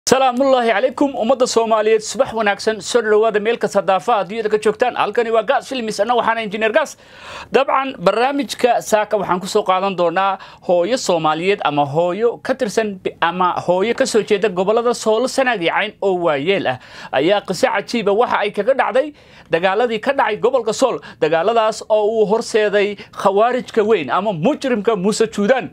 salaamullaahi calaykum ummadda soomaaliyeed subax wanaagsan soo dhawaada meel kasta daafaha adduunyada ka joogtaan halkani waa gaas filmis anna waxaana injineer gaas dabcan barnaamijka saaka waxaan kusoo qaadan doonaa hooyo soomaaliyeed ama hooyo ka tirsan ama hooyo ka soo jeeda gobolada soolo sanaag iyo cayn oo waayeel ah ayaa qiso cajiiba waxa ay kaga dhacday dagaaladii ka dhacay gobolka sool dagaaladaas oo uu horseeday khawaarijka weyn ama mujrimka muuse juudaan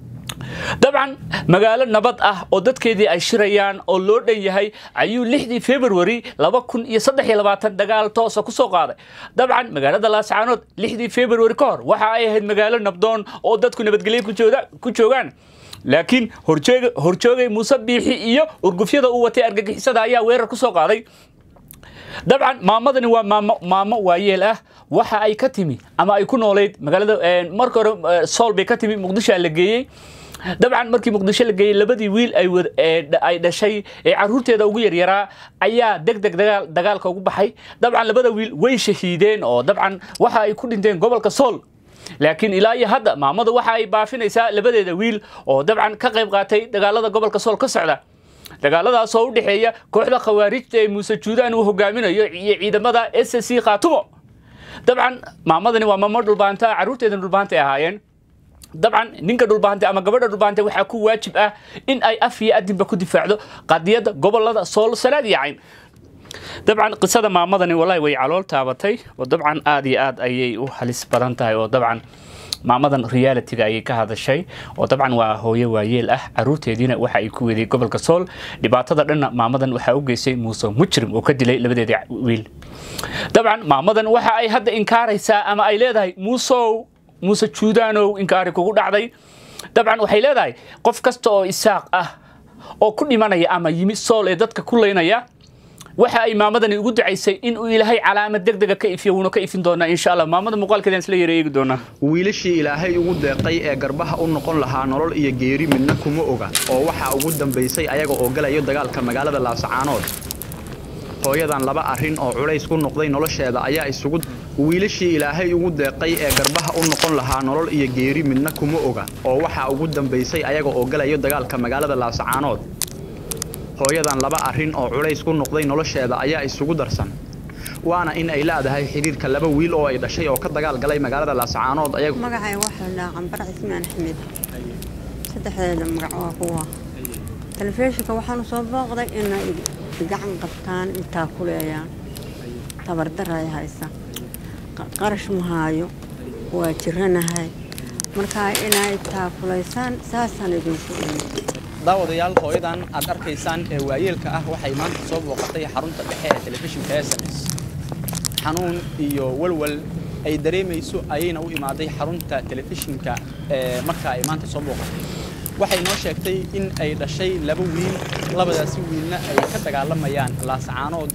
dabcan magaalo nabad ah oo dadkeedii ay shirayaan oo loo dhan yahay ayuu lixdii februari laba kun iyo saddex iyo labaatan dagaal toosa ku soo qaaday dabcan magaalada laascaanood lixdii februari ka hor waxa ay ahayd magaalo nabdoon oo dadku nabadgelyo ku joogaan laakiin horjoogay muuse biixi iyo urgufyada uu watay argagixisada ayaa weerar ku soo qaaday dabcan maamadani waa maamo maamo waayeel ah waxa ay ka timi ama ay ku noolayd magaalada marka hore sool bay ka timi muqdisho la geeyey dabcan markii muqdisho la geeyey labadii wiil ay dhashay ee caruurteeda ugu yaryaraa ayaa deg deg dagaalka ugu baxay dabcan labada wiil way shahiideen oo dabcan waxa ay ku dhinteen gobolka sool laakiin ilaa iyo hadda maamadu waxa ay baafinaysaa labadeeda wiil oo dabcan ka qayb qaatay dagaalada gobolka sool ka socda dagaaladaas oo u dhexeeya kooxda khawaarijta ee muuse juudaan uu hogaaminayo iyo ciidamada s c khaatumo dabcan maamadani waa maamo dhulbaanta caruurteedana dhulbaanta ay ahaayeen dabcan ninka dhulbaante ama gabadha dhulbaante waxaa ku waajib ah in ay af iyo adinba ku difaacdo qadiyadda gobolada sool sanaad iyo cayn dabcan qisada maamadani walahi way calool taabatay oo dabcan aad iyo aad ayay u halis badan tahay oo dabcan maamadan realitiga ayay ka hadashay oo dabcan waa hooyo waayeel ah caruurteediina waxa ay ku weeday gobolka sool dhibaatada dhanna maamadan waxaa u geystay muuse mujrim oo ka dilay labadeeda wiil dabcan maamadan waxa ay hadda inkaaraysaa ama ay leedahay muusow muuse juudaanow inkaari kugu dhacday dabcan waxay leedahay qof kasta oo isaaq ah oo ku dhimanaya ama yimi sool ee dadka ku laynaya waxa ay maamadani ugu ducaysay in uu ilaahay calaamad degdega ka ifiyo wuuna ka ifin doonaa insha allah maamada muuqaalkeedaan isla yara eegi doonaa wiilashii ilaahay ugu deeqay ee garbaha u noqon lahaa nolol iyo geeri midna kuma oga oo waxaa ugu dambaysay ayaga oo galayo dagaalka magaalada laasacaanood hooyadan laba arrin oo culays ku noqday nolosheeda ayaa isugu wiilashii ilaahay ugu deeqay ee garbaha u noqon lahaa nolol iyo geeri midna kuma oga oo waxaa ugu dambaysay ayaga oo galayo dagaalka magaalada laasacaanood hooyadan laba arrin oo culays ku noqday nolosheeda ayaa isugu darsan waana in ay leedahay xidhiirka laba wiil oo ay dhashay oo ka dagaal galay magaalada laasacaanood magacay waxaa dhahaa cambar cismaan axmed saddexdeeda magac waa kuwa telefishinka waxaanu soo booqday inay gacan qabtaan intaa ku leeyaan tabardaray haysa qarash mahaayo waa jiranahay markaa inay taakulaysaan saasaan idinku imi daawadayaal hooyadan aad arkaysaan ee waayeelka ah waxay maanta soo booqatay xarunta dhexe ee telefishinka s m s xanuun iyo walwal ay dareemayso ayayna u imaaday xarunta telefishinka ee marka ay maanta soo booqatay waxay noo sheegtay in ay dhashay laba wiil labadaasi wiilna ay ka dagaalamayaan laasacaanood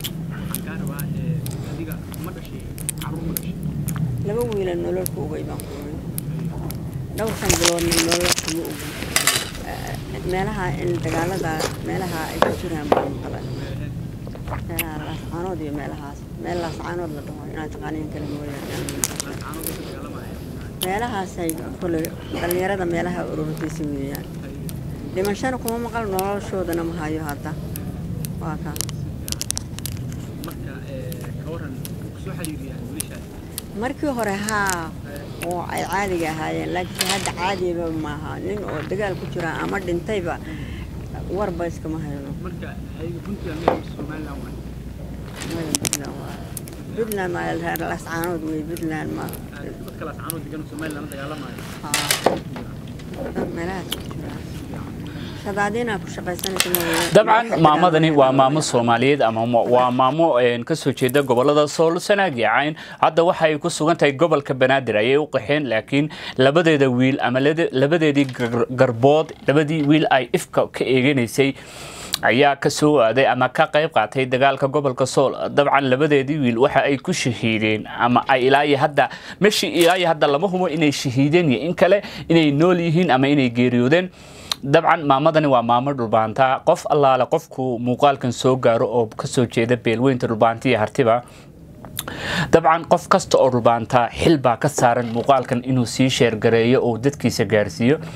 laba wiila nolol ku ogay baan ku ogay dhowrkan biloodna nolol kuma ogay meelaha in dagaalada meelaha ay ku jiraan baan qalay meelaha laascaanood iyo meelahaas meel laascaanood la dhaho inaad taqaaniin kale mooyaane meelahaasay kule dhallinyarada meelaha ururkiisa weeyaan dhimashana kuma maqal noloshoodana ma hayo hadda waa ka markii hore haa oo ay caadiga ahaayeen laakiin hadda caadiba maaha nin oo dagaal ku jira ama dhintayba warba iskama hayno puntland lascaanood wey puntland ma meelahaas ku jiraan shadaadiinaa ku shaqaysanaysa dabcan maamadani waa maamo soomaaliyeed ama waa maamo kasoo jeeda gobolada sool sanaag iyo cayn hadda waxay ku sugan tahay gobolka banaadir ayay u qaxeen laakiin labadeeda wiil ama labadeedii garbood labadii wiil ay ifka ka eeganaysay ayaa ka soo aaday ama ka qayb qaatay dagaalka gobolka sool dabcan labadeedii wiil waxa ay ku shahiideen ama ay ilaayo hadda meeshii ilaayo hadda lama hubo inay shahiideen iyo in kale inay nool yihiin ama inay geeriyoodeen dabcan maamadani waa maamo dhulbaanta qof allaale qofku muuqaalkan soo gaaro oo kasoo jeeda beelweynta dhulbaanta iyo hartiba dabcan qof kasta oo dhulbaanta xil baa ka saaran muuqaalkan inuu sii sheergareeyo oo dadkiisa gaarsiiyo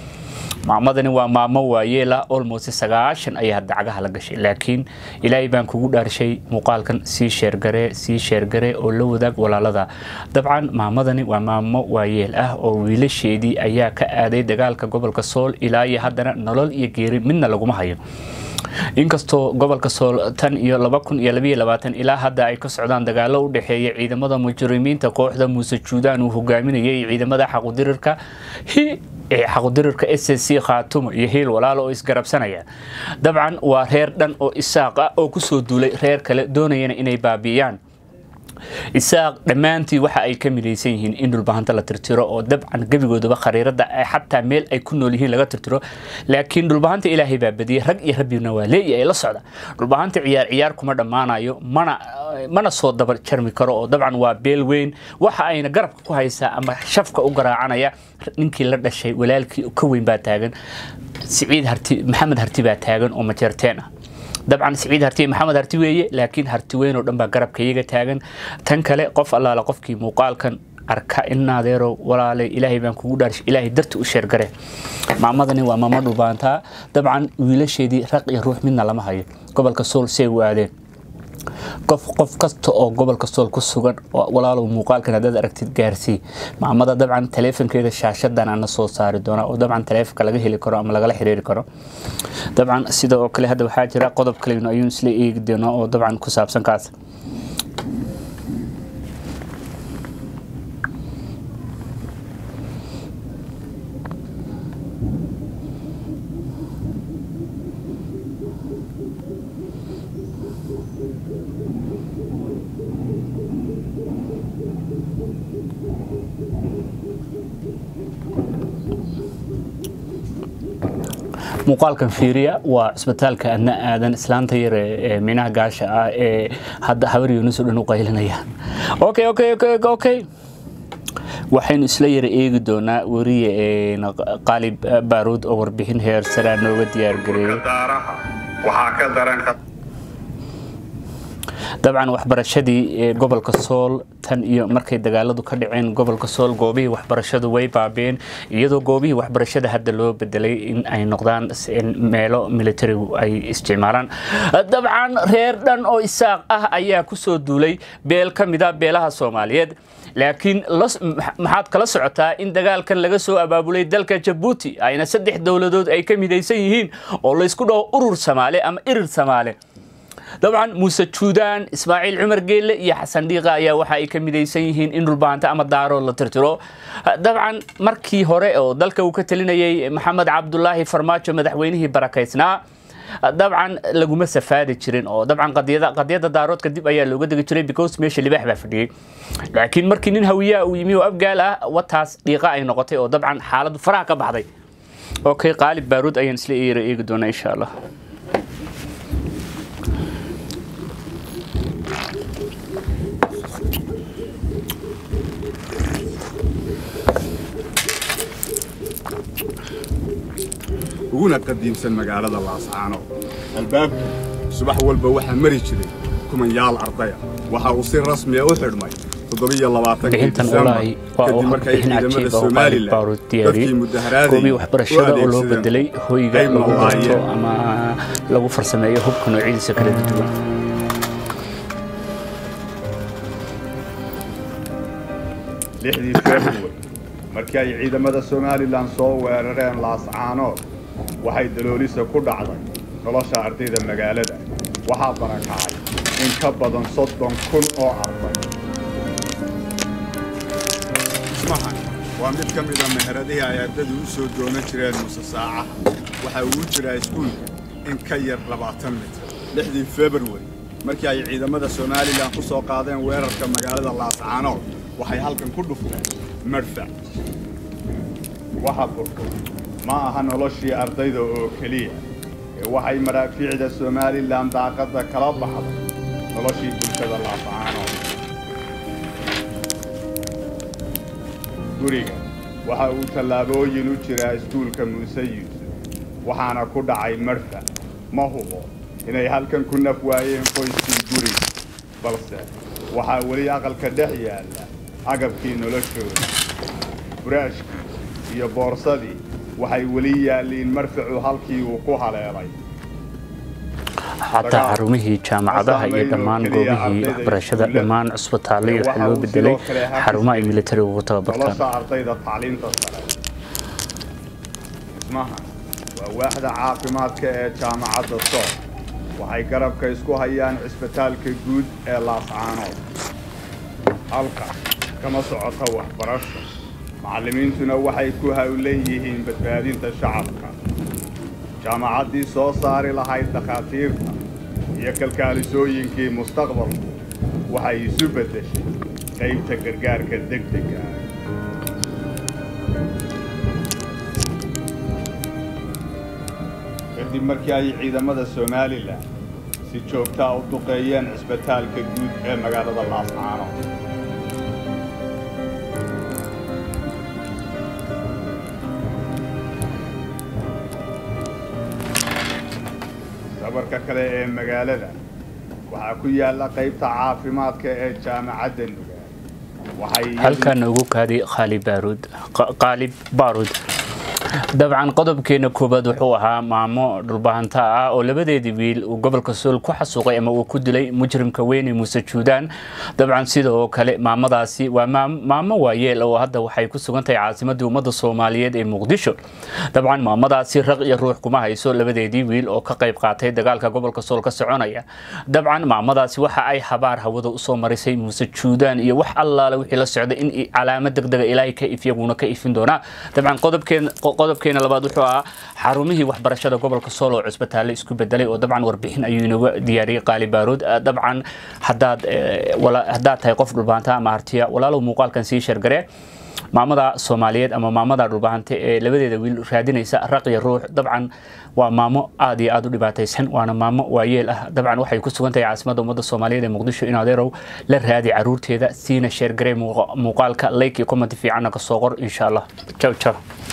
maamadani waa maamo waayeela almost sagaashan ayaa dacgaha la gashay laakiin ilaahay baan kugu dhaarshay muuqaalkan sii sheergare sii sheergare oo la wadaag walaalada dabcan maamadani waa maamo waayeel ah oo wiilasheedii ayaa ka aaday dagaalka gobolka sool ilaa iyo haddana nolol iyo geeri midna laguma hayo inkastoo gobolka sool tan iyo laba kun iyo labayo labaatan ilaa hadda ay ka socdaan dagaalo u dhexeeya ciidamada mujrimiinta kooxda muuse juudaan uu hogaaminayay ciidamada xaqudirirka xaqudirirka s c khaatumo iyo hiil walaalo oo isgarabsanaya dabcan waa reer dhan oo isaaq ah oo kusoo duulay reer kale doonayana inay baabi'iyaan isaaq dhammaantii waxa ay ka midaysan yihiin in dhulbahanta la tirtiro oo dabcan gebigoodaba khariirada xataa meel ay ku nool yihiin laga tirtiro laakiin dhulbahanta ilaahay baa badiyey rag iyo rabbina waa leeyahay la socda dhulbahanta ciyaar ciyaar kuma dhammaanayo mana mana soo daba jarmi karo oo dabcan waa beel weyn waxa ayna garabka ku haysaa ama shafka u garaacanaya ninkii la dhashay walaalkii ka weyn baa taagan siciid harti maxamed harti baa taagan oo majeerteen ah dabcan siciid harti maxamed harti weeye laakiin harti weyn oo dhan baa garabka iyaga taagan tan kale qof allaala qofkii muuqaalkan arka inaadeero walaale ilaahay baan kugu dhaarshay ilaahay darti u sheergare maamadani waa maamo dhubaantaa dabcan wiilasheedii raq iyo ruux midna lama hayo gobolka sool say u aadeen qof qof kasta oo gobolka sool ku sugan walaalow muuqaalkan haddaad aragtid gaarsii maamada dabcan taleefonkeeda shaashadan ana soo saari doona oo dabcan taleefonka laga heli karo ama lagala xiriiri karo dabcan sida oo kale hadda waxaa jira qodob kaleyno ayuun isla eegi doonaa oo dabcan ku saabsan kaas muuqaalkan fiiriya waa cisbitaalka adna aadan islaanta yar ee minaha gaasha ah ee hadda habar yuunus oo dhan u qaylinayaan okay okay okay okay waxaynu isla yara eegi doonaa weriye qaalib baaruud oo warbixin heer saraa nooga diyaargareeyay dabcan waxbarashadii gobolka sool tan iyo markay dagaaladu ka dhaceen gobolka sool goobihii waxbarashadu way baabeen iyadoo goobihii waxbarashada hadda loo bedelay in ay noqdaan meelo militarigu ay isticmaalaan dabcan reer dhan oo isaaq ah ayaa kusoo duulay beel ka mida beelaha soomaaliyeed laakiin maxaad kala socotaa in dagaalkan laga soo abaabulay dalka jabuuti ayna saddex dowladood ay ka midaysan yihiin oo laysku dhaho urur samaale ama irir samaale dabcan muuse juudaan ismaaciil cumar geelle iyo xasan dhiiqa ayaa waxa ay ka midaysan yihiin in dhulbaanta ama daarood la tirtiro dabcan markii hore oo dalka uu ka talinayay maxamed cabdulaahi farmaajo madaxweynihii barakaysnaa dabcan laguma safaadi jirin oo dabcan qadiyada daaroodka dib ayaa looga degi jiray because meesha libaax baa fadhiyey laakiin markii nin hawiyaa uu yimi oo afgaal ah wataas dhiiqa ay noqotay oo dabcan xaaladu faraha ka baxday okay qaalib baaruud ayaan isla eera eegi doonaa insha allah uguna qadiimsan magaalada laascaano albaabka subax walba waxaa mari jiray kumanyaal ardaya waxa uu si rasmiya u xidhmay toddobiyo labaatankii disembar kadib markay ciidamada somalilan dadkii goobii waxbarashada oo loo bedelay hoyga lagu barto ama lagu farsameeyo hubka noocyadiisa kala duwan lixdii february markii ay ciidamada somalilan soo weerareen laascaanood waxay daloolisa ku dhacday nolosha ardayda magaalada waxaa barakacay in ka badan soddon kun oo arday ismahan waa mid ka mida meheradihii ay ardadu u soo doonan jireen muse saacaha waxa uu jiraa iskuulka in ka yar labaatan mitir lixdii february markii ay ciidamada somalilan ku soo qaadeen weerarka magaalada laascaanood waxay halkan ku dhufteen madfac waxa burto ma aha noloshii ardayda oo keliya ee waxay maraafiicda somalilan daaqadda kala baxday noloshii bulshada laascaanood guriga waxa uu tallaabooyin u jiraa iskuulka muuse yuusuf waxaana ku dhacay madfac ma hubo inay halkan ku naf waayeen qoyskii guriga balse waxaa weli aqalka dhex yaalla agabkii noloshooda buraashkii iyo boorsadii waxay weli yaalliin marfacu halkii uu ku haleelay xataa xarumihii jaamacadaha iyo dhammaan goobihii waxbarashada dhammaan cusbitaallaya waxaa loo bedelay xarumo ay militariga ugu tababartaan nolosha ardayda tacliinta sare dhismahan waa waaxda caafimaadka ee jaamacadda sool waxay garabka isku hayaan cisbitaalka guud ee laascaanood halka kama socota waxbarasho macallimiintuna waxay ku hawlan yihiin badbaadinta shacabka jaamacaddii soo saari lahayd dhakhaatiirta iyo kalkaalisooyinkii mustaqbalku waxay isu beddeshay qaybta gargaarka degdega ah kadib markii ay ciidamada somalilan si joogtaa u duqeeyeen cisbitaalka guud ee magaalada laascaano sabarka kale ee magaalada waxaa ku yaalla qaybta caafimaadka ee jaamacadda nugaal waxay halkaana ugu kaadi khaalib baaruud qaalib baaruud dabcan qodobkeena koobaad wuxuu ahaa maamo dhulbahanta ah oo labadeedii wiil uu gobolka sool ku xasuuqay ama uu ku dilay mujrimka weyne muuse juudaan dabcan sidoo kale maamadaasi waa maamo waayeel oo hadda waxay ku sugan tahay caasimadii ummadda soomaaliyeed ee muqdisho dabcan maamadaasi raq iyo ruux kuma hayso labadeedii wiil oo ka qayb qaatay dagaalka gobolka sool ka soconaya dabcan maamadaasi waxa ay habaar hawada usoo marisay muuse juudaan iyo wax allaale wixii la socday in calaamad degdega ilaahay ka ifyaguna ka ifin doonaa dabcan qodobkeen qodobkeena labaad wuxuu ahaa xarumihii waxbarashada gobolka sool oo cusbitaalle isku bedelay oo dabcan warbixin ayuu inooga diyaariyey qaali baaruud dabcan haddaad haddaad tahay qof dhulbaanta ama artiya walaalow muuqaalkan sii sheergaree maamada soomaaliyeed ama maamada dhulbahante ee labadeeda wiil raadinaysa raqiya ruux dabcan waa maamo aad iyo aad u dhibaataysan waana maamo waayeel ah dabcan waxay ku sugan tahay caasimadda ummadda soomaaliyeed ee muqdisho in adeerow la raadi caruurteeda siina sheergaree muuqaalka like iyo comment fiicanna ka soo qor insha allah jaw jaw